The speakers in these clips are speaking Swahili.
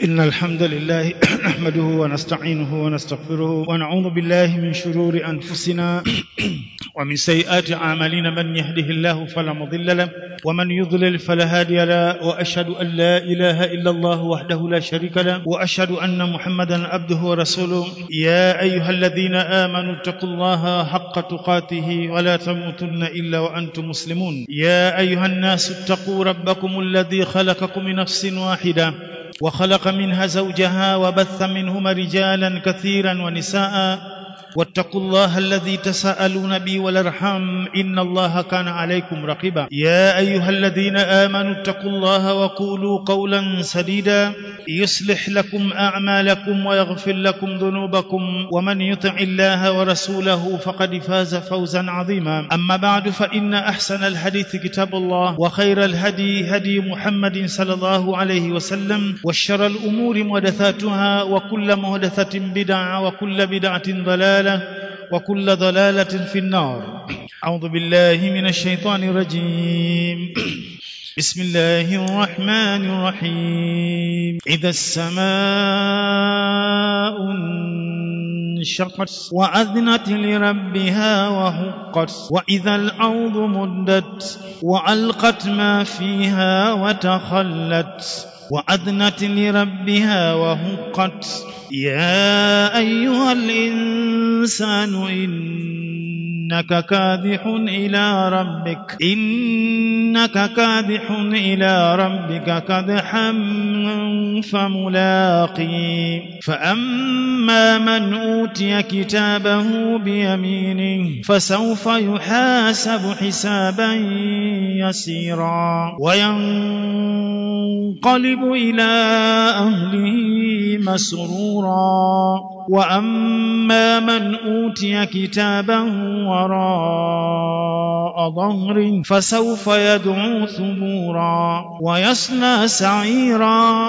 إن الحمد لله نحمده ونستعينه ونستغفره ونعوذ بالله من شرور أنفسنا ومن سيئات أعمالنا من يهده الله فلا مضل له ومن يضلل فلا هادي له وأشهد أن لا إله إلا الله وحده لا شريك له وأشهد أن محمدا عبده ورسوله يا أيها الذين آمنوا اتقوا الله حق تقاته ولا تموتن إلا وأنتم مسلمون يا أيها الناس اتقوا ربكم الذي خلقكم من نفس واحدة وخلق منها زوجها وبث منهما رجالا كثيرا ونساء واتقوا الله الذي تساءلون به والارحام ان الله كان عليكم رقيبا يا ايها الذين امنوا اتقوا الله وقولوا قولا سديدا يصلح لكم اعمالكم ويغفر لكم ذنوبكم ومن يطع الله ورسوله فقد فاز فوزا عظيما اما بعد فان احسن الحديث كتاب الله وخير الهدي هدي محمد صلى الله عليه وسلم وشر الامور محدثاتها وكل محدثه بدعه وكل بدعه ضلاله وكل ضلالة في النار أعوذ بالله من الشيطان الرجيم بسم الله الرحمن الرحيم إذا السماء انشقت وأذنت لربها وهقت وإذا الأرض مدت وألقت ما فيها وتخلت وأذنت لربها وهقت يا أيها الإنسان إنك كادح إلى ربك إنك كادح إلى ربك كدحا فملاقي فأما من أوتي كتابه بيمينه فسوف يحاسب حسابا يسيرا وينقلب إلى أهله مسرورا واما من اوتي كتابه وراء ظهر فسوف يدعو ثبورا ويصلى سعيرا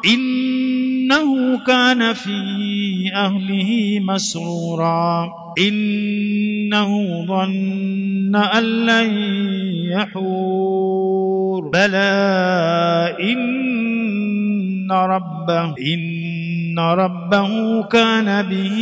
انه كان في اهله مسرورا انه ظن ان لن يحور بلى ان ربه إن ربه كان به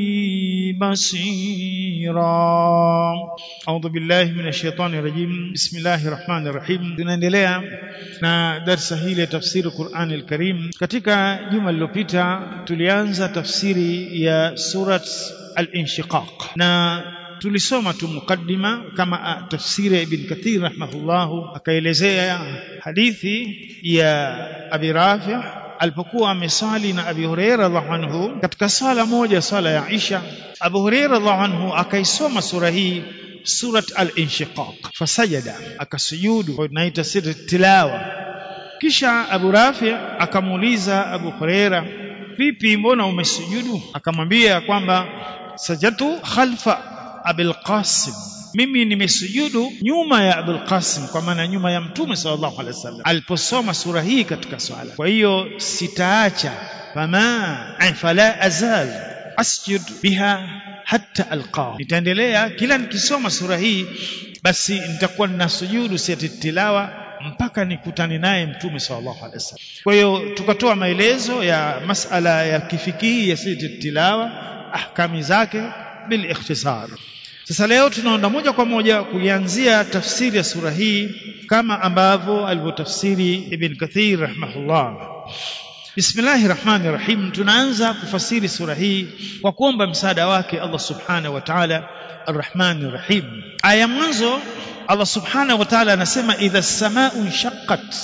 بصيرا أعوذ بالله من الشيطان الرجيم بسم الله الرحمن الرحيم tunaendelea na darsa hili ya tafsiri Qur'an al-Karim katika juma lililopita tulianza tafsiri ya surat al-Inshiqaq na tulisoma tu mukaddima kama tafsiri ya Ibn Kathir rahimahullahu akaelezea hadithi ya Abi Rafi' alipokuwa amesali na Abi Huraira radhiallahu anhu katika sala moja sala ya Isha Abu Huraira radhiallahu anhu akaisoma sura hii surat al-inshiqaq fasajada akasujudu naita siri tilawa kisha Abu Rafi akamuuliza Abu Huraira vipi mbona umesujudu akamwambia kwamba sajatu khalfa Abil Qasim mimi nimesujudu nyuma ya Abul Qasim kwa maana nyuma ya Mtume sallallahu alaihi wasallam aliposoma sura hii katika swala. Kwa hiyo sitaacha fama fala azal asjud biha hatta alqa, nitaendelea kila nikisoma sura hii, basi nitakuwa ninasujudu siyati tilawa mpaka nikutane naye Mtume sallallahu alaihi wasallam. Kwa hiyo tukatoa maelezo ya masala ya kifikihi ya siyati tilawa, ahkami zake bil ikhtisar. Sasa leo tunaenda moja kwa moja kuianzia tafsiri ya sura hii kama ambavyo alivyotafsiri Ibn Kathir rahimahullah. Bismillahir Rahmanir Rahim. Tunaanza kufasiri sura hii kwa kuomba msaada wake Allah Subhanahu wa Ta'ala Ar-Rahmanir Rahim. Aya mwanzo Allah Subhanahu wa Ta'ala anasema idha samau shaqqat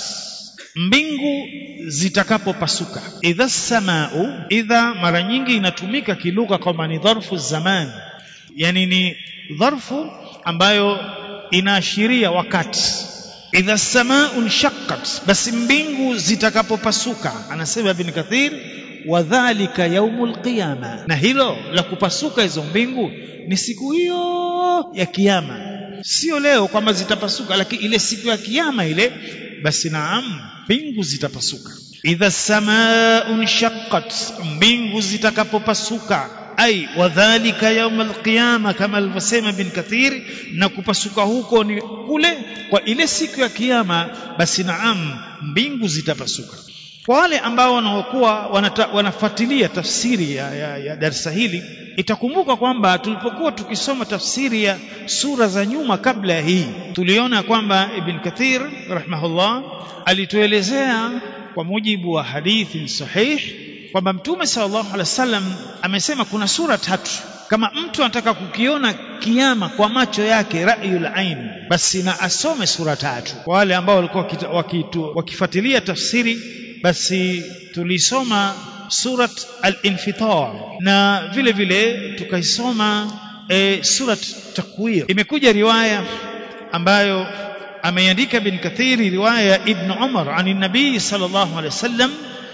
mbingu zitakapopasuka. Idha samau, idha mara nyingi inatumika kilugha kama ni dharfu zaman yani ni dharfu ambayo inaashiria wakati idha samaun shaqqat basi mbingu zitakapopasuka anasema ibn kathir wadhālika yaumul qiyama na hilo la kupasuka hizo mbingu ni siku hiyo ya kiyama sio leo kwamba zitapasuka lakini ile siku ya kiyama ile basi naam mbingu zitapasuka idha samaun shaqqat mbingu zitakapopasuka ai wadhalika yaum alqiyama kama alivyosema ibn kathir na kupasuka huko ni kule kwa ile siku ya kiyama basi naam mbingu zitapasuka kwa wale ambao wanaokuwa wanafuatilia tafsiri ya, ya, ya darsa hili itakumbuka kwamba tulipokuwa tukisoma tafsiri ya sura za nyuma kabla ya hii tuliona kwamba ibn kathir rahimahullah alituelezea kwa mujibu wa hadithi sahih kwamba mtume sallallahu alaihi wasallam amesema kuna sura tatu kama mtu anataka kukiona kiama kwa macho yake rayul ain basi na asome sura tatu kwa wale ambao walikuwa wakifuatilia tafsiri basi tulisoma surat al-infitar na vile vile tukaisoma e, surat takwir imekuja riwaya ambayo ameandika bin kathiri riwaya ya ibn umar ani nabii sallallahu alaihi wasallam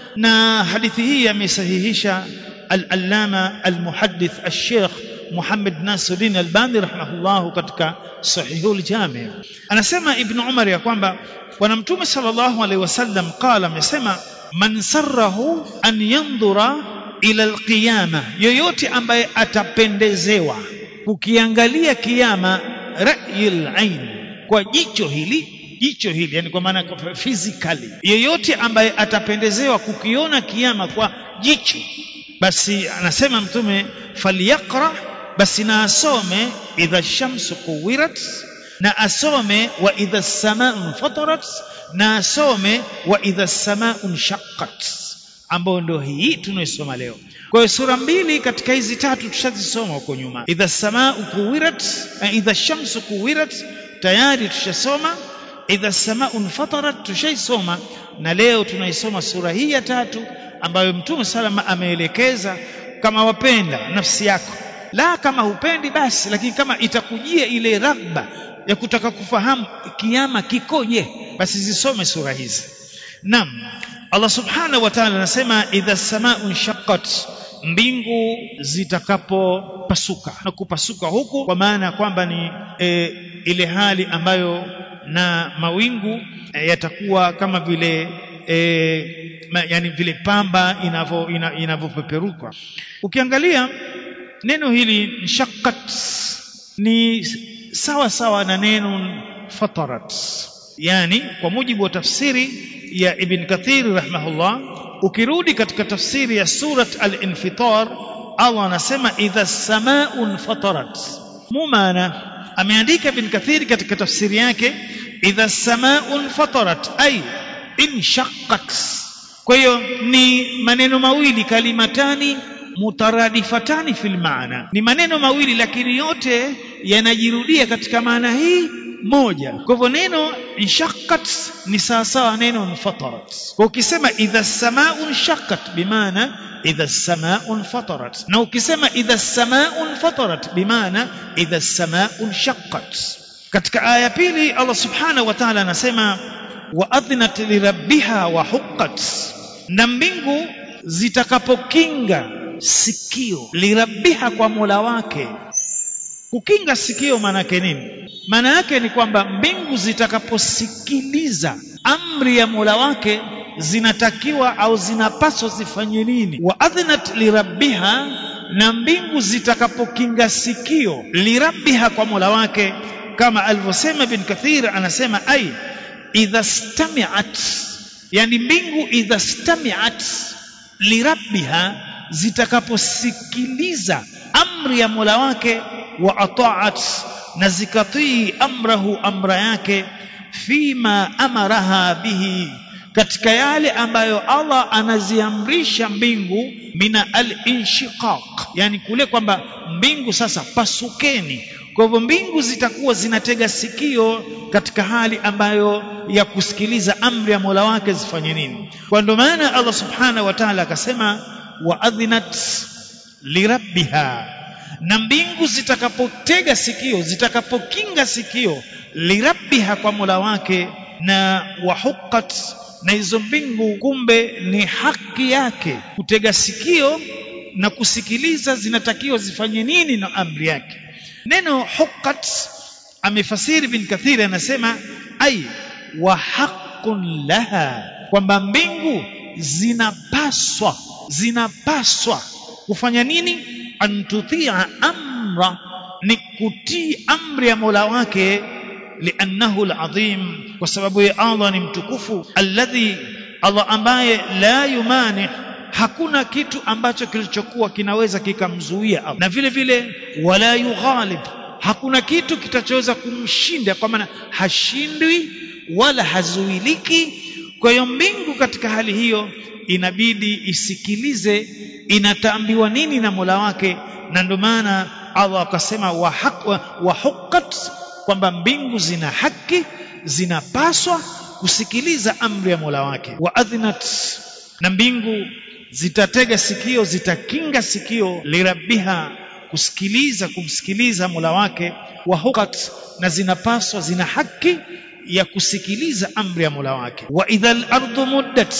na hadithi hii amesahihisha al-allama al-muhaddith al-sheikh Muhammad Nasiruddin Albani rahimahullah katika Sahihul Jami anasema Ibn Umar ya kwamba bwana mtume sallallahu alaihi wasallam qala amesema man sarrahu an yandhura ila alqiyama yoyote ambaye atapendezewa kukiangalia kiyama ra'yil ain kwa jicho hili jicho hili yani kwa maana physically yeyote ambaye atapendezewa kukiona kiama kwa jicho basi anasema mtume falyaqra basi na asome idha shamsu kuwirat na asome wa idha samaa fatarat na asome wa idha samaa shaqqat ambayo ndio hii tunaisoma leo kwa hiyo sura mbili katika hizi tatu tushazisoma huko nyuma idha samaa kuwirat idha shamsu kuwirat tayari tushasoma idha samaa fatarat tushaisoma na leo tunaisoma sura hii ya tatu ambayo mtume salama ameelekeza kama wapenda nafsi yako la kama hupendi basi lakini kama itakujia ile raghba ya kutaka kufahamu kiama kikoje basi zisome sura hizi naam Allah subhanahu wa ta'ala anasema idha samaa'un shaqqat mbingu zitakapopasuka na kupasuka huku kwa maana ya kwamba ni e, ile hali ambayo na mawingu e, yatakuwa kama vile e, ma, yani vile pamba inavyo inavyopeperuka ina ukiangalia neno hili shaqqat ni sawa sawa na neno fatarat yani kwa mujibu wa tafsiri ya ibn kathir rahimahullah ukirudi katika tafsiri ya surat al-infitar Allah anasema idha samaa'un fatarat mumana ameandika ibn kathir katika tafsiri yake idha samaa'un fatarat ay inshaqqat kwa hiyo ni maneno mawili kalimatani mutaradifatani fil maana ni maneno mawili lakini yote yanajirudia katika maana hii moja kwa hivyo neno inshaqqat ni sawasawa neno fatarat kwa ukisema idha samaa'un shaqqat bimaana idha samaa'un fatarat na ukisema idha samaa'un fatarat bimaana idha samaa'un shaqqat katika aya pili Allah subhanahu wa ta'ala anasema wa adhnat lirabbiha wa huqqat na mbingu zitakapokinga sikio lirabbiha kwa Mola wake kukinga sikio maana yake nini maana yake ni kwamba mbingu zitakaposikiliza amri ya Mola wake zinatakiwa au zinapaswa zifanye nini wa adhnat lirabbiha na mbingu zitakapokinga sikio lirabbiha kwa Mola wake kama alivyosema bin Kathir anasema ai idha stami'at yani mbingu idha stami'at lirabbiha zitakaposikiliza amri ya Mola wake wa ata'at na zikatii amrahu amra yake fima amaraha bihi katika yale ambayo Allah anaziamrisha mbingu mina al-inshiqaq yani kule kwamba mbingu sasa pasukeni kwa hivyo mbingu zitakuwa zinatega sikio katika hali ambayo ya kusikiliza amri ya Mola wake zifanye nini kwa ndio maana Allah subhanahu wa ta'ala akasema wa adhinat lirabbiha na mbingu zitakapotega sikio zitakapokinga sikio lirabbiha kwa Mola wake na wahuqqat na hizo mbingu kumbe ni haki yake kutega sikio na kusikiliza zinatakiwa zifanye nini na amri yake neno huqqat amefasiri bin kathiri anasema ai wa haqqun laha kwamba mbingu zinapaswa zinapaswa kufanya nini antutia amra ni kutii amri ya Mola wake liannahu alazim kwa sababu ya Allah ni mtukufu alladhi Allah ambaye la yumani hakuna kitu ambacho kilichokuwa kinaweza kikamzuia Allah na vile vile wala yughalib hakuna kitu kitachoweza kumshinda kwa maana hashindwi wala hazuiliki kwa hiyo mbingu katika hali hiyo inabidi isikilize inataambiwa nini na Mola wake na ndio maana Allah akasema wa huqqat kwamba mbingu zina haki zinapaswa kusikiliza amri ya Mola wake wa adhinat na mbingu zitatega sikio zitakinga sikio lirabbiha kusikiliza kumsikiliza Mola wake wa huqqat na zinapaswa zina haki ya kusikiliza amri ya Mola wake wa idhal ardu muddat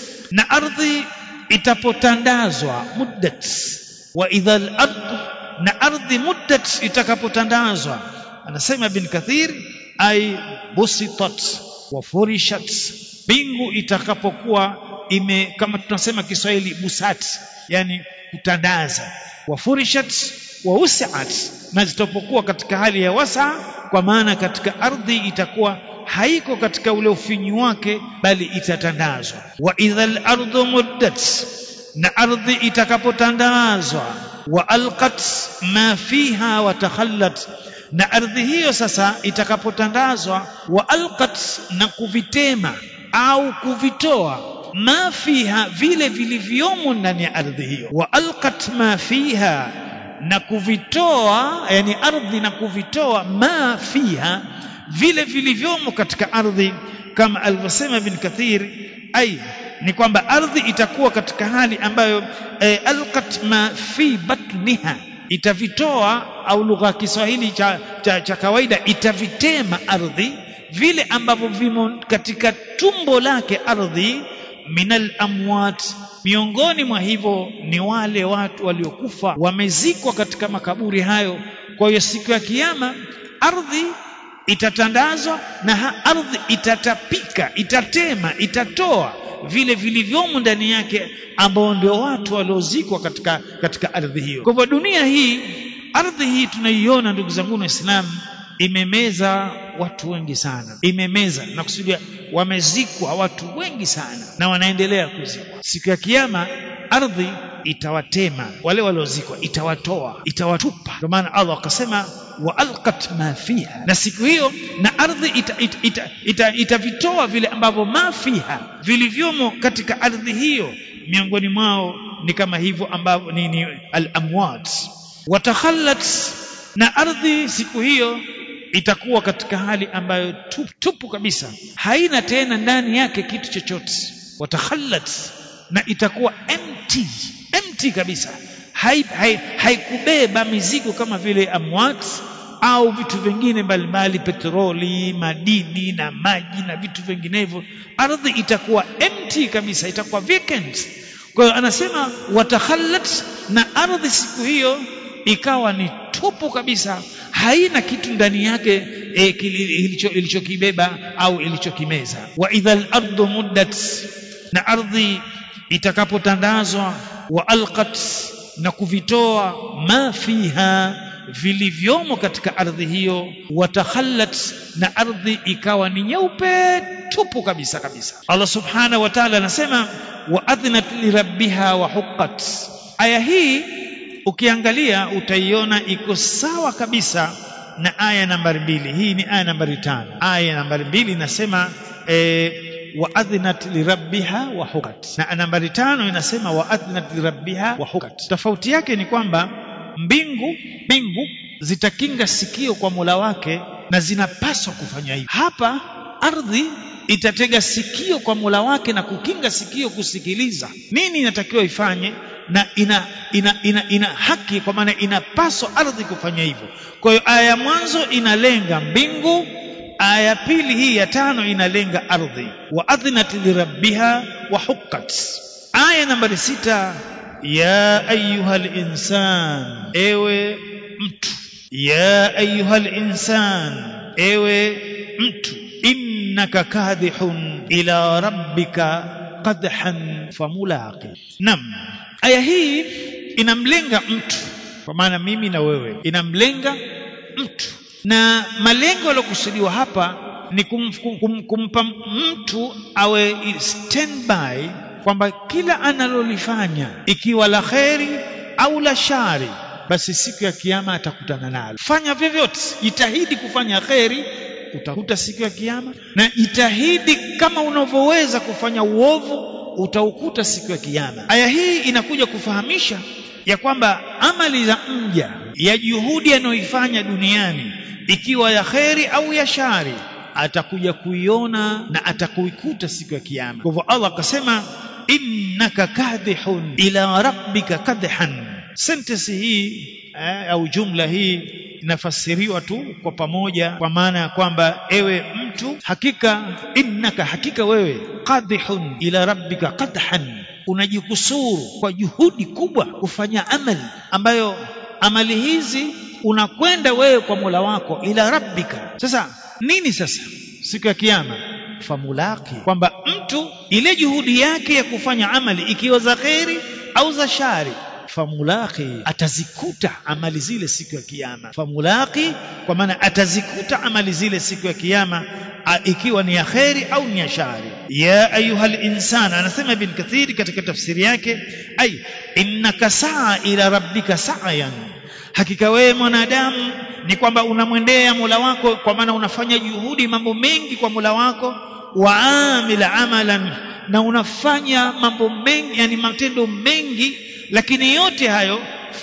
na ardhi itapotandazwa muddat wa idhal ardu na ardhi muddat itakapotandazwa anasema ibn kathir ay busitat wa furishat mbingu itakapokuwa ime kama tunasema Kiswahili busat yani kutandaza wa furishat wa usiat na zitapokuwa katika hali ya wasa kwa maana katika ardhi itakuwa haiko katika ule ufinyu wake bali itatandazwa wa idhal ardu muddat na ardhi itakapotandazwa wa alqat ma fiha wa takhallat na ardhi hiyo sasa itakapotandazwa wa alqat na kuvitema au kuvitoa ma fiha vile vilivyomo ndani ya ardhi hiyo wa alqat ma fiha na kuvitoa yani ardhi na kuvitoa ma fiha vile vilivyomo katika ardhi kama alivyosema ibn Kathir ai ni kwamba ardhi itakuwa katika hali ambayo eh, alqat ma fi batniha itavitoa au lugha ya Kiswahili cha, cha, cha kawaida itavitema ardhi vile ambavyo vimo katika tumbo lake ardhi minal amwat miongoni mwa hivyo ni wale watu waliokufa wamezikwa katika makaburi hayo kwa hiyo siku ya kiyama ardhi itatandazwa na ardhi itatapika itatema itatoa vile vilivyomo ndani yake ambao ndio watu waliozikwa katika katika ardhi hiyo kwa hivyo dunia hii ardhi hii tunaiona ndugu zangu waislamu imemeza watu wengi sana imemeza na kusudia wamezikwa watu wengi sana na wanaendelea kuzikwa siku ya kiyama ardhi itawatema wale waliozikwa itawatoa itawatupa ndio maana Allah akasema wa alqat ma fiha na siku hiyo na ardhi itavitoa ita, ita, ita, ita vile ambavyo ma fiha vilivyomo katika ardhi hiyo miongoni mwao ni kama hivyo ambavyo ni, ni al-amwat watakhallat na ardhi siku hiyo itakuwa katika hali ambayo tupu, tupu kabisa haina tena ndani yake kitu chochote watakhallat na itakuwa empty empty kabisa haikubeba hai, hai mizigo kama vile amwat au vitu vingine mbalimbali petroli madini na maji na vitu vinginevyo ardhi itakuwa empty kabisa itakuwa vacant kwa hiyo anasema watakhallat na ardhi siku hiyo ikawa ni tupu kabisa haina kitu ndani yake e, ilichokibeba au ilichokimeza wa idhal ardu muddat na ardhi itakapotandazwa wa alqat na kuvitoa ma fiha vilivyomo katika ardhi hiyo watakhallat na ardhi ikawa ni nyeupe tupu kabisa kabisa Allah subhanahu wa ta'ala anasema wa adhnat lirabbiha wa huqqat aya hii ukiangalia utaiona iko sawa kabisa na aya nambari mbili hii ni aya nambari tano aya nambari mbili inasema e, waadhinat lirabbiha wa hukat na nambari tano inasema waadhinat lirabbiha wa hukat tofauti yake ni kwamba mbingu mbingu zitakinga sikio kwa Mola wake na zinapaswa kufanya hivyo hapa ardhi itatega sikio kwa Mola wake na kukinga sikio kusikiliza nini inatakiwa ifanye na ina ina, ina, ina haki kwa maana inapaswa ardhi kufanya hivyo kwa hiyo aya ya mwanzo inalenga mbingu aya ya pili hii ya tano inalenga ardhi wa adhinat lirabbiha wa hukkat aya nambari sita ya ayuha linsan ewe mtu ya ayuha linsan ewe mtu innaka kadhihun ila rabbika qadhan famulaqi nam aya hii inamlenga mtu kwa maana mimi na wewe inamlenga mtu na malengo yaliyokusudiwa hapa ni kum, kum, kumpa mtu awe standby kwamba kila analolifanya ikiwa la kheri au la shari basi siku ya kiyama atakutana nalo fanya vyovyote jitahidi kufanya kheri utakuta siku ya kiyama na jitahidi kama unavyoweza kufanya uovu utaukuta siku ya kiyama aya hii inakuja kufahamisha ya kwamba amali za mja ya juhudi anayoifanya duniani ikiwa ya kheri au ya shari atakuja kuiona na atakuikuta siku ya kiyama kwa hivyo Allah akasema innaka kadhihun ila rabbika kadhan sentence hii eh, au jumla hii inafasiriwa tu kwa pamoja kwa maana ya kwamba ewe mtu hakika innaka hakika wewe qadhihun ila rabbika qadhan unajikusuru kwa juhudi kubwa kufanya amali ambayo amali hizi unakwenda wewe kwa Mola wako ila rabbika sasa nini sasa siku ya kiyama famulaki kwamba mtu ile juhudi yake ya kufanya amali ikiwa za kheri au za shari famulaki atazikuta amali zile siku ya kiyama famulaki kwa maana atazikuta amali zile siku ya kiyama ikiwa ni ya kheri au ni ya shari ya ayuhal insan anasema ibn kathiri katika tafsiri yake ay innaka saa ila rabbika sa'yan hakika wewe mwanadamu ni kwamba unamwendea Mola wako kwa maana unafanya juhudi mambo mengi kwa Mola wako waamila amalan na unafanya mambo mengi yani matendo mengi lakini yote hayo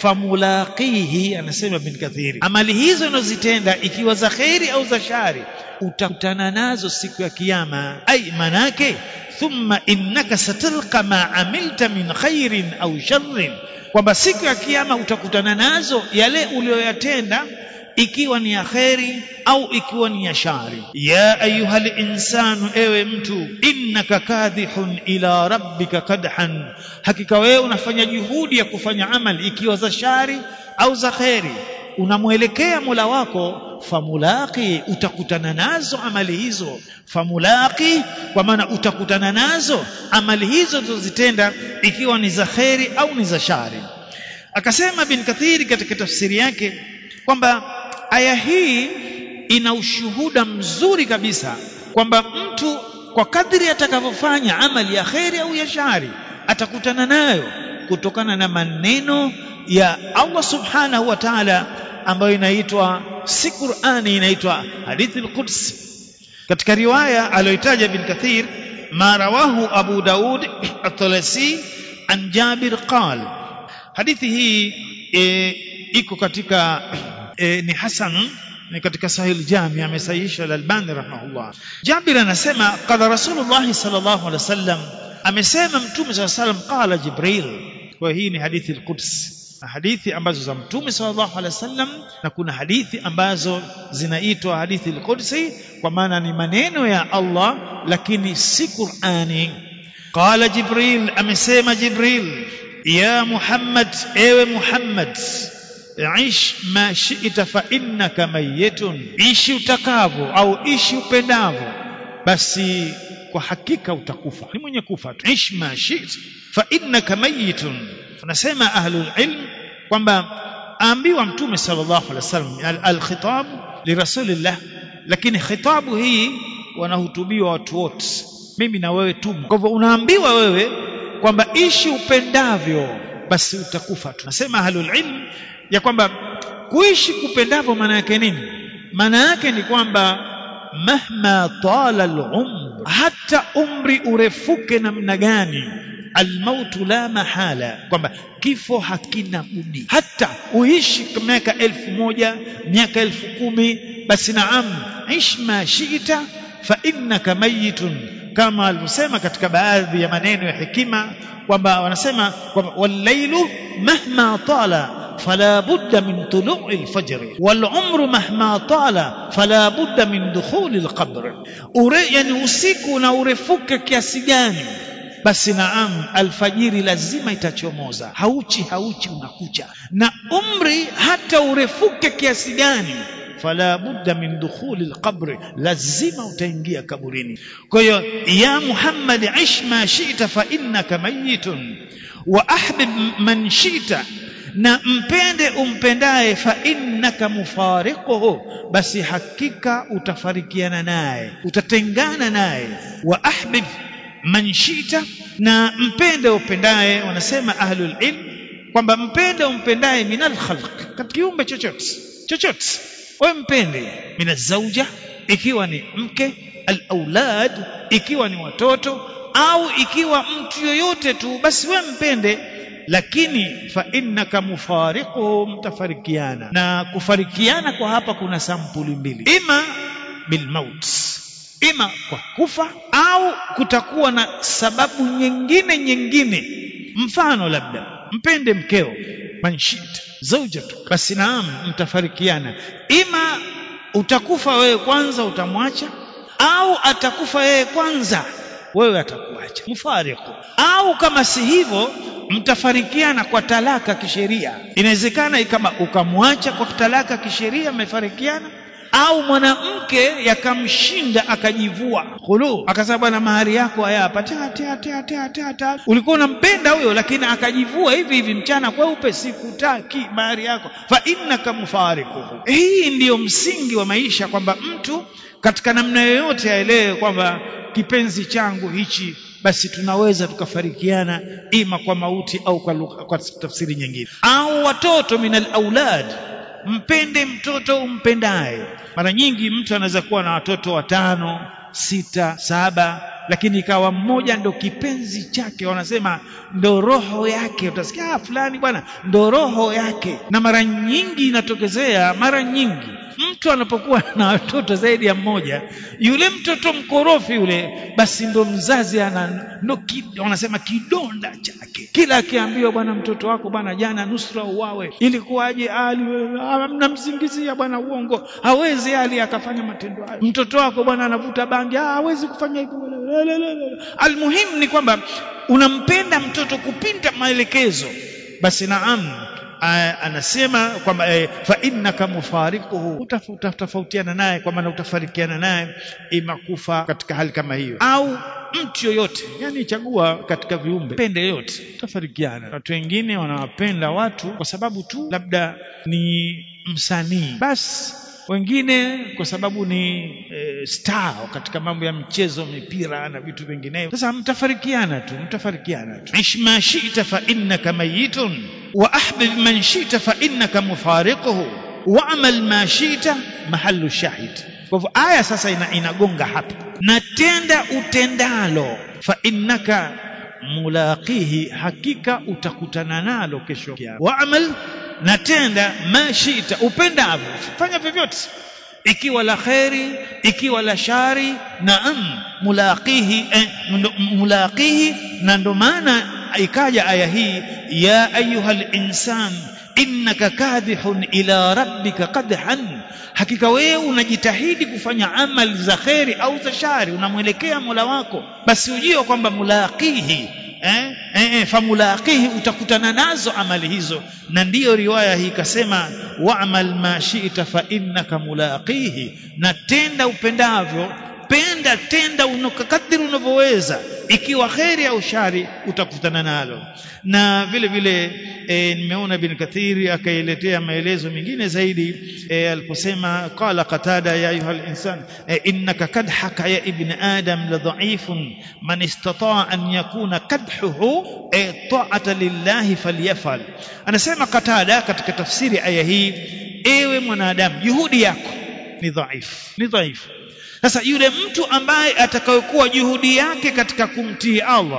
famulaqihi anasema bin kathiri amali hizo unazitenda ikiwa za kheri au za shari utakutana nazo siku ya kiyama ai manake thumma innaka satalqa ma amilta min khairin au sharrin kwamba siku ya kiyama utakutana nazo yale uliyoyatenda ikiwa ni ya kheri au ikiwa ni ya shari ya ayuhal insanu ewe mtu innaka kadhihun ila rabbika kadhan hakika wewe unafanya juhudi ya kufanya amali ikiwa za shari au za kheri unamwelekea Mola wako famulaki utakutana nazo amali hizo famulaki kwa maana utakutana nazo amali hizo zilizozitenda ikiwa ni za kheri au ni za shari akasema bin kathiri katika tafsiri yake kwamba aya hii ina ushuhuda mzuri kabisa kwamba mtu kwa kadri atakavyofanya amali ya kheri au ya shari atakutana nayo kutokana na maneno ya Allah subhanahu wa ta'ala ambayo inaitwa si Qur'ani inaitwa hadithi al-Quds katika riwaya aliyoitaja bin Kathir ma rawahu Abu Daud at-Talasi an Jabir qal hadithi hii e, iko katika e, ni hasan ni katika sahih jami amesahihisha al-Albani rahimahullah Jabir anasema qala Rasulullah sallallahu alaihi wasallam amesema mtume sallallahu alaihi wasallam qala Jibril kwa hii ni hadithi al-Quds hadithi ambazo za mtume sallallahu alaihi wasallam na kuna hadithi ambazo zinaitwa hadithi al-Qudsi kwa maana ni maneno ya Allah lakini si Qur'ani qala Jibril amesema Jibril ya Muhammad ewe Muhammad ish ma shi'ta fa innaka mayyitun ishi utakavyo au ishi upendavyo basi kwa hakika utakufa ni mwenye kufa tu ish ma shi'ta fa innaka mayyitun tunasema ahlul ilm kwamba aambiwa mtume sallallahu alaihi wasallam al-khitab li rasulillah lakini khitabu hii wanahutubiwa watu wote mimi na wewe tu kwa hivyo unaambiwa wewe kwamba ishi upendavyo basi utakufa tu nasema ahlul ilm ya kwamba kuishi kupendavyo maana yake nini maana yake ni kwamba mahma tala al-umr hata umri urefuke namna gani almautu la mahala kwamba kifo hakina budi hata uishi miaka elfu moja miaka elfu kumi basi naam ish ma shiita fa innaka mayitun kama alivyosema katika baadhi ya maneno ya hekima kwamba wanasema kwamba wallailu mahma tala فلا بد من طلوع الفجر والعمر مهما طال فلا بد من دخول القبر يعني usiku na urefuke kiasi gani basi naam alfajiri lazima itachomoza hauchi hauchi unakucha na umri hata urefuke kiasi gani fala budda min dukhuli alqabr lazima utaingia kaburini kwa hiyo ya muhammad ish ma shi'ta fa innaka mayitun wa ahbib man shi'ta na mpende umpendaye fa innaka mufariquhu basi hakika utafarikiana naye utatengana naye wa ahbib man shita na mpende upendaye wanasema ahlul ilm kwamba mpende umpendaye minal khalq katika kiumbe chochote chochote wewe mpende minazauja ikiwa ni mke alaulad ikiwa ni watoto au ikiwa mtu yoyote tu basi wewe mpende lakini fa innaka mufariquhu mtafarikiana na kufarikiana kwa hapa kuna sampuli mbili ima bilmaut ima kwa kufa au kutakuwa na sababu nyingine nyingine mfano labda mpende mkeo manshit zaujatu basi naam mtafarikiana ima utakufa wewe kwanza utamwacha au atakufa yeye kwanza wewe atakuacha mfariqu au kama si hivyo mtafarikiana kwa talaka kisheria inawezekana kama ukamwacha kwa talaka kisheria mmefarikiana au mwanamke yakamshinda akajivua khulu akasema bwana mahari yako haya hapa ta ta ta ta ta ta ulikuwa unampenda huyo lakini akajivua hivi hivi mchana kweupe sikutaki mahari yako fa innaka mufariquhu hii ndiyo msingi wa maisha kwamba mtu katika namna yoyote aelewe kwamba kipenzi changu hichi basi tunaweza tukafarikiana ima kwa mauti au kwa, lugha, kwa tafsiri nyingine au watoto minal aulad mpende mtoto umpendaye mara nyingi mtu anaweza kuwa na watoto watano sita saba lakini ikawa mmoja ndo kipenzi chake wanasema ndo roho yake utasikia ah, fulani bwana ndo roho yake na mara nyingi inatokezea mara nyingi mtu anapokuwa na watoto zaidi ya mmoja yule mtoto mkorofi yule basi ndo mzazi ana ndo ki, wanasema kidonda chake kila akiambiwa bwana mtoto wako bwana jana nusra uwawe ilikuwaje ali mnamsingizia bwana uongo hawezi ali akafanya matendo hayo mtoto wako bwana anavuta bangi hawezi kufanya hivyo almuhimu ni kwamba unampenda mtoto kupinda maelekezo basi naam anasema kwamba e, fa innaka mufariquhu utatofautiana naye kwa maana utafarikiana naye ima kufa katika hali kama hiyo au mtu yoyote yani chagua katika viumbe pende yote utafarikiana watu wengine wanawapenda watu kwa sababu tu labda ni msanii basi wengine kwa sababu ni e, star katika mambo ya mchezo mipira na vitu vinginevyo sasa mtafarikiana tu mtafarikiana tu ish ma shi'ta fa innaka mayitun wa ahbib man shi'ta fa innaka mufariquhu wa'mal ma shi'ta mahallu shahid kwa hivyo aya sasa ina, inagonga hapa na tenda utendalo fa innaka mulaqihi hakika utakutana nalo kesho kiyama wa'mal na tenda mashita upendavyo fanya vyovyote ikiwa la kheri ikiwa la shari naam mulaqihi eh, mulaqihi na ndo maana ikaja aya hii ya ayuha linsan innaka kadhihun ila rabbika qadhan hakika wewe unajitahidi kufanya amali za kheri au za shari unamwelekea mola wako basi ujio kwamba mulaqihi eh, eh, eh, famulaqihi utakutana nazo amali hizo na ndiyo riwaya hii ikasema wa'mal ma shi'ta fa innaka mulaqihi na tenda upendavyo penda tenda unakadiri unavyoweza ikiwa kheri au shari utakutana nalo na vile vile e, nimeona bin kathiri akailetea maelezo mengine zaidi e, aliposema qala qatada ya ayuha linsan e, innaka kadhaka ya ibn adam la dhaifun man istataa an yakuna kadhuhu e, taata lillahi falyafal anasema qatada katika tafsiri aya hii ewe mwanadamu juhudi yako ni dhaifu ni dhaifu sasa yule mtu ambaye atakayokuwa juhudi yake katika kumtii Allah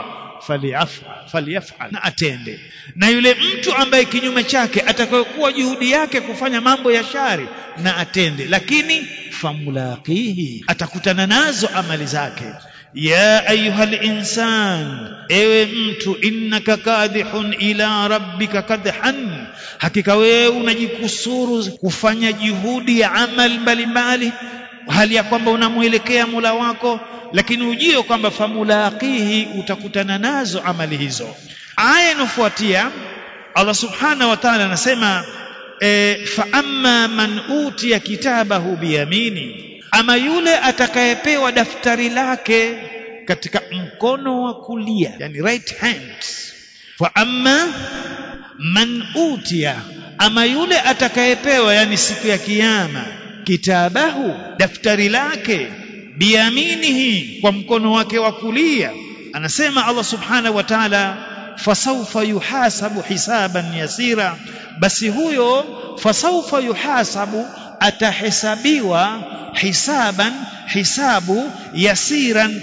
faliyafal na atende na yule mtu ambaye kinyume chake atakayokuwa juhudi yake kufanya mambo ya shari na atende lakini famulaqihi atakutana nazo amali zake ya ayuha linsan ewe mtu innaka kadhihun ila rabbika kadhan hakika wewe unajikusuru kufanya juhudi ya amal mbalimbali hali ya kwamba unamwelekea mula wako lakini ujio kwamba famulaqihi utakutana nazo amali hizo aya inofuatia Allah subhanahu wa ta'ala anasema e, fa amma man utiya kitabahu biyamini ama yule atakayepewa daftari lake katika mkono wa kulia yani right hand fa amma man utia ama yule atakayepewa yani siku ya kiyama kitabahu daftari lake biyaminihi kwa mkono wake wa kulia anasema Allah subhanahu wa ta'ala fasawfa yuhasabu hisaban yasira basi huyo fasawfa yuhasabu atahesabiwa hisaban hisabu yasiran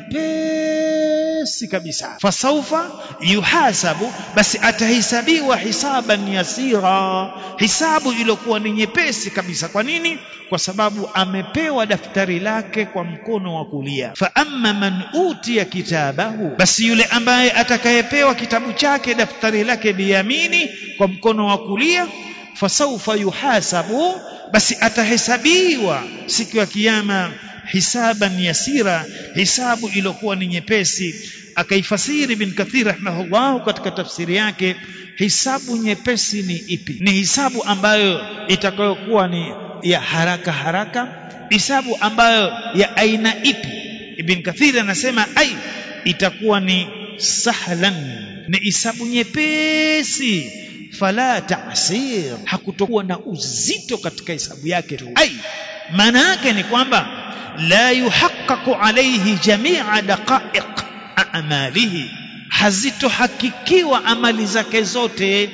nyepesi kabisa fasaufa yuhasabu basi atahesabiwa hisaban yasira hisabu iliyokuwa ni nyepesi kabisa kwa nini kwa sababu amepewa daftari lake kwa mkono wa kulia fa amma man utiya kitabahu basi yule ambaye atakayepewa kitabu chake daftari lake biyamini kwa mkono wa kulia fasaufa yuhasabu basi atahesabiwa siku ya kiyama hisaban yasira hisabu iliyokuwa ni nyepesi akaifasiri bin kathir rahimahullah katika tafsiri yake hisabu nyepesi ni ipi ni hisabu ambayo itakayokuwa ni ya haraka haraka hisabu ambayo ya aina ipi ibn kathir anasema ai itakuwa ni sahlan ni hisabu nyepesi fala ta'sir hakutokuwa na uzito katika hisabu yake tu ai maana yake ni kwamba la yuhaqqaqu alayhi jami'a daqa'iq a'malihi hazitohakikiwa amali zake zote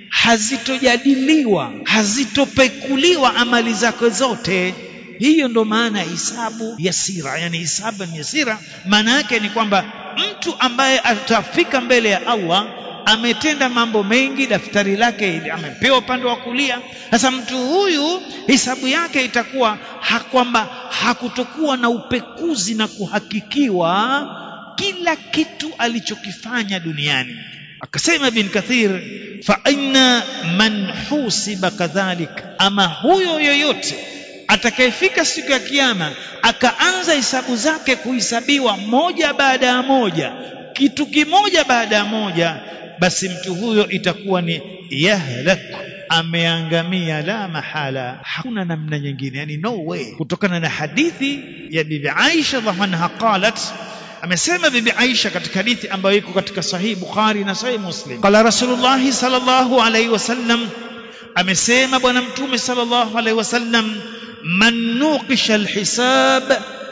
hazitojadiliwa hazitopekuliwa amali zake zote hiyo ndo maana hisabu yasira yani hisabu ni yasira maana yake ni kwamba mtu ambaye atafika mbele ya Allah ametenda mambo mengi daftari lake amepewa upande wa kulia sasa mtu huyu hisabu yake itakuwa ha kwamba hakutokuwa na upekuzi na kuhakikiwa kila kitu alichokifanya duniani akasema bin kathir fa inna man husiba kadhalik ama huyo yoyote atakayefika siku ya kiyama akaanza hisabu zake kuhesabiwa moja baada ya moja kitu kimoja baada ya moja basi mtu huyo itakuwa ni yahlak ameangamia la mahala hakuna namna nyingine yani no way kutokana na hadithi ya bibi Aisha radhiallahu anha qalat amesema bibi Aisha katika hadithi ambayo iko katika sahihi Bukhari na sahihi Muslim qala Rasulullah sallallahu alaihi wasallam amesema bwana mtume sallallahu alaihi wasallam man nuqisha alhisab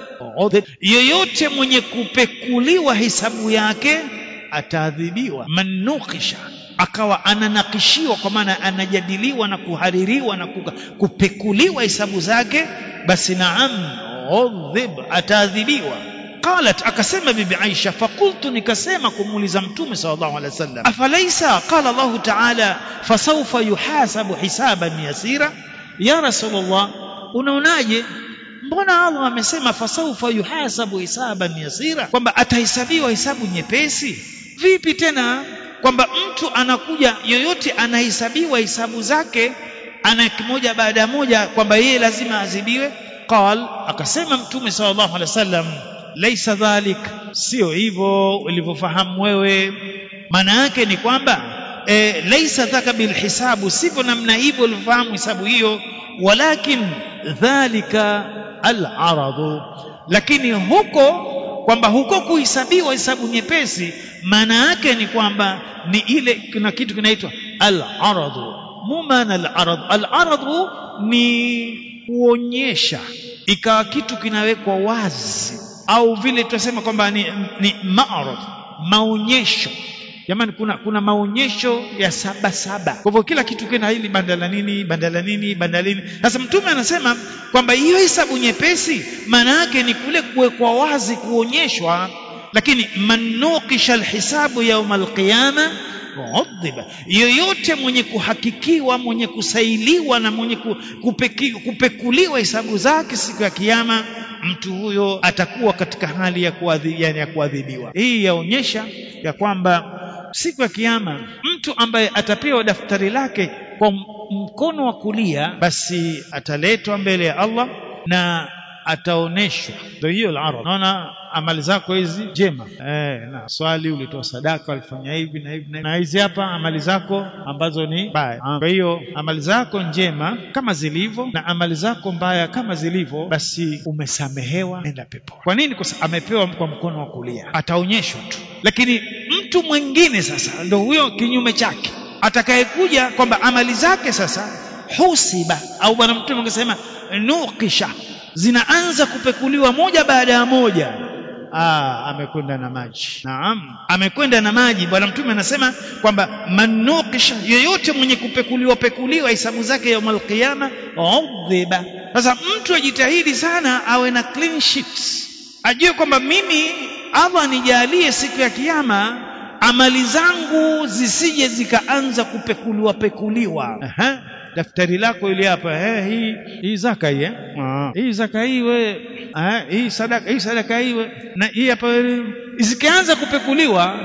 yoyote mwenye kupekuliwa hisabu yake ataadhibiwa man nuqisha akawa ananakishiwa kwa maana anajadiliwa na kuhaririwa na kupekuliwa hisabu zake basi naam udhib ataadhibiwa qalat akasema bibi Aisha fakultu nikasema kumuuliza mtume sallallahu alaihi wasallam afalaisa qala Allah ta'ala fasawfa yuhasabu hisaban yasira ya rasulullah unaonaje mbona Allah amesema fasawfa yuhasabu hisaban yasira kwamba atahesabiwa hisabu nyepesi vipi tena kwamba mtu anakuja yoyote anahesabiwa hisabu zake ana kimoja baada ya moja kwamba yeye lazima adhibiwe qal akasema mtume sallallahu alaihi wasallam laisa dhalik sio hivyo ulivyofahamu wewe maana yake ni kwamba e, laisa dhaka bilhisabu sivyo namna hivyo ulivyofahamu hisabu hiyo walakin dhalika al-aradu lakini huko kwamba huko kuhesabiwa hesabu nyepesi maana yake ni kwamba ni ile kuna kitu kinaitwa al-aradu mumana al-arad al-aradu ni kuonyesha ikawa kitu kinawekwa wazi au vile tunasema kwamba ni, ni ma'rad maonyesho jamani kuna kuna maonyesho ya saba saba kwa hivyo kila kitu kina hili banda la nini banda la nini banda la nini sasa mtume anasema kwamba hiyo hesabu nyepesi maana yake ni kule kuwekwa wazi kuonyeshwa lakini manukisha alhisabu yauma alqiyama udhiba yoyote mwenye kuhakikiwa mwenye kusailiwa na mwenye kupeki, kupekuliwa hesabu zake siku ya kiyama mtu huyo atakuwa katika hali ya kuadhibiwa yani ya kuadhibiwa hii yaonyesha ya kwamba siku ya kiyama mtu ambaye atapewa daftari lake kwa mkono wa kulia basi ataletwa mbele ya Allah na ataoneshwa ndio hiyo al-arad naona amali zako hizi jema eh na swali ulitoa sadaka ulifanya hivi na hivi na hizi hapa amali zako ambazo ni mbaya kwa hiyo amali zako njema kama zilivyo na amali zako mbaya kama zilivyo basi umesamehewa nenda pepo kwa nini kwa sababu amepewa kwa mkono wa kulia ataonyeshwa tu lakini mtu mwingine sasa ndio huyo kinyume chake atakayekuja kwamba amali zake sasa husiba au bwana mtume angesema nuqisha zinaanza kupekuliwa moja baada ya moja ah amekwenda na maji naam amekwenda na maji bwana mtume anasema kwamba manukisha yoyote mwenye kupekuliwa pekuliwa hisabu zake ya qiyama udhiba sasa mtu ajitahidi sana awe na clean sheets ajue kwamba mimi Allah nijalie siku ya kiyama amali zangu zisije zikaanza kupekuliwa pekuliwa Aha daftari lako ile hapa eh hii hii zaka hii eh ah. hii zaka hii we eh hii sadaka hii sadaka hii we na hii hapa zikianza kupekuliwa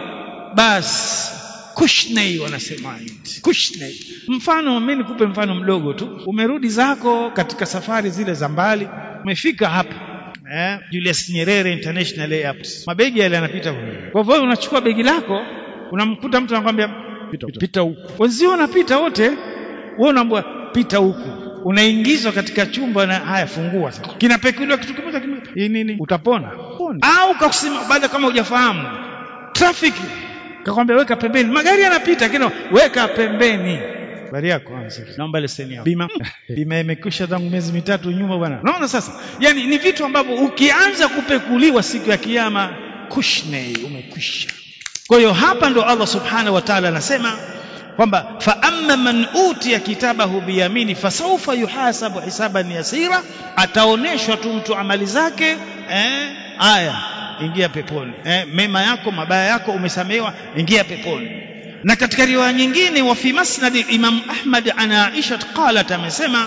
basi kushnei wanasema kushnei mfano mimi nikupe mfano mdogo tu umerudi zako katika safari zile za mbali umefika hapa eh Julius Nyerere International Airport mabegi yale yanapita kwa hivyo unachukua begi lako unamkuta mtu anakwambia pita, pita huku wenzio wanapita wote wewe unaambiwa pita huku unaingizwa katika chumba na haya fungua sasa kinapekuliwa kitu kimoja hii nini utapona au kakusema baada kama hujafahamu traffic kakwambia weka pembeni magari yanapita kino weka pembeni habari yako naomba leseni yako bima bima imekwisha tangu miezi mitatu nyuma bwana naona sasa yani ni vitu ambavyo ukianza kupekuliwa siku ya kiyama kushne umekwisha kwa hiyo hapa ndo Allah subhanahu wa ta'ala anasema kwamba fa amma man utiya kitabahu biyamini fasawfa yuhasabu hisaban yasira ataoneshwa tu mtu amali zake eh aya ingia peponi eh, mema yako mabaya yako umesamehewa ingia peponi na katika riwaya nyingine wa fi masnad imam ahmad ana aisha qalat amesema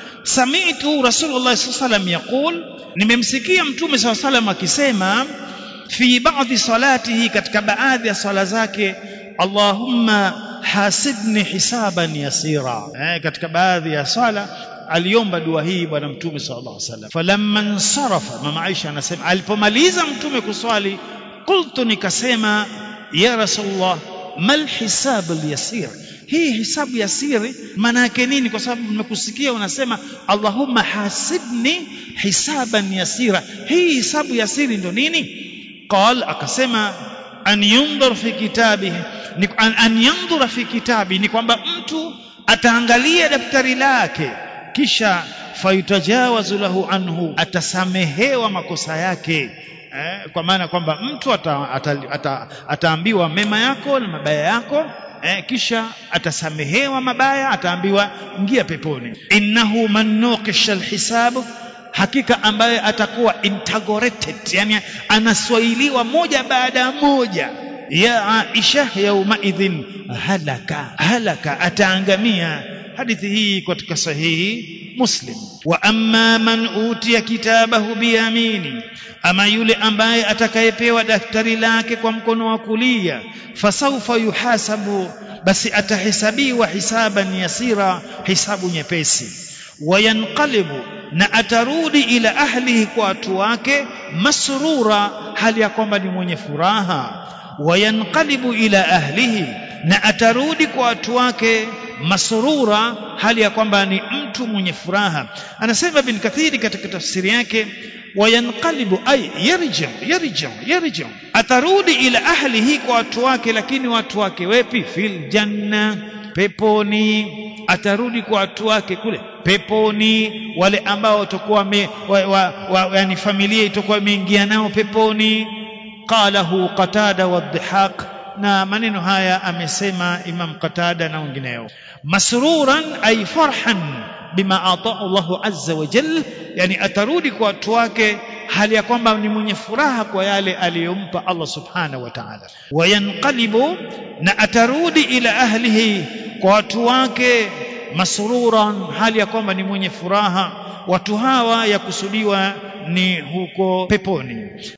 sami'tu rasulullah sallallahu yaqul nimemsikia mtume sallallahu alayhi akisema fi baadhi salatihi katika baadhi ya swala zake allahumma hasibni hisaban yasira eh, katika baadhi ya swala aliomba dua hii bwana mtume sallallahu alaihi wasallam falamma nsarafa mama Aisha anasema alipomaliza mtume kuswali qultu nikasema ya rasulullah mal hisab yasir hii hisabu ya siri maana yake nini kwa sababu nimekusikia unasema allahumma hasibni hisaban yasira hii hisabu ya siri ndo nini qal akasema an yundhur fi kitabi ni an, an yandhura fi kitabi ni kwamba mtu ataangalia daftari lake kisha fayutajawazu lahu anhu atasamehewa makosa yake eh, kwa maana kwamba mtu ata, ata, ata, ataambiwa mema yako na mabaya yako eh, kisha atasamehewa mabaya ataambiwa ingia peponi innahu man nuqisha alhisab hakika ambaye atakuwa integrated yani anaswahiliwa moja baada ya moja ya Aisha yaumaidhin halaka halaka ataangamia hadithi hii katika sahihi Muslim wa amma man utiya kitabahu biyamini ama yule ambaye atakayepewa daftari lake kwa mkono wa kulia fasaufa yuhasabu basi atahesabiwa hisaban yasira hisabu nyepesi wayanqalibu na atarudi ila ahlihi kwa watu wake masrura hali ya kwamba ni mwenye furaha wayanqalibu ila ahlihi na atarudi kwa watu wake masrura hali ya kwamba ni mtu mwenye furaha anasema bin kathiri katika tafsiri yake wayanqalibu ay yarja yarja yarja atarudi ila ahlihi kwa watu wake lakini watu wake wepi fil janna peponi atarudi kwa watu wake kule peponi wale ambao watakuwa wa, wa, wa, yani familia itakuwa imeingia nao peponi qalahu qatada wadhihaq na maneno haya amesema Imam Qatada na wengineo masruran ay farhan bima ataa Allahu azza wa jalla yani atarudi kwa watu wake hali ya kwamba ni mwenye furaha kwa yale aliyompa Allah subhanahu wa ta'ala wayanqalibu na atarudi ila ahlihi kwa watu wake masruran hali ya kwamba ni mwenye furaha watu hawa yakusudiwa ni huko peponi